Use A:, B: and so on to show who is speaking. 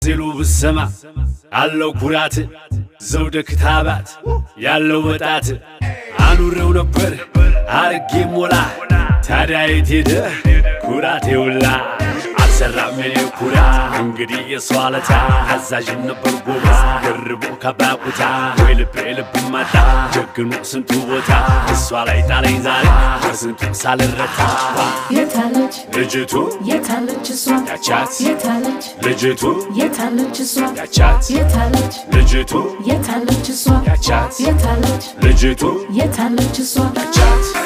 A: ሲሉ ብሰማ አለው ኩራት ዘውደ ክታባት ያለው ወጣት አኑሬው ነበር አርጌ ሞላ ታዲያ የት ሄደ ኩራቴ ውላ አልሰራም የኔ ኩራ እንግዲህ የሰው አለታ አዛዥም ነበር ጎበዝ ደርቦ ከባቁታ ወይ ልቤ ልብ ማጣ ጀግኖ ስንቱ ቦታ እሷ ላይ ጣለኝ ዛሬ በስንቱ ሳልረታ
B: የታለች
A: ልጅቱ
B: የታለች እሷ
A: ያቻት
B: የታለች
A: ልጅቱ
B: የታለች እሷ
A: ያቻት
B: የታለች
A: ልጅቱ
B: የታለች እሷ
A: ያቻት
B: የታለች
A: ልጅቱ
B: የታለች እሷ
A: ያቻት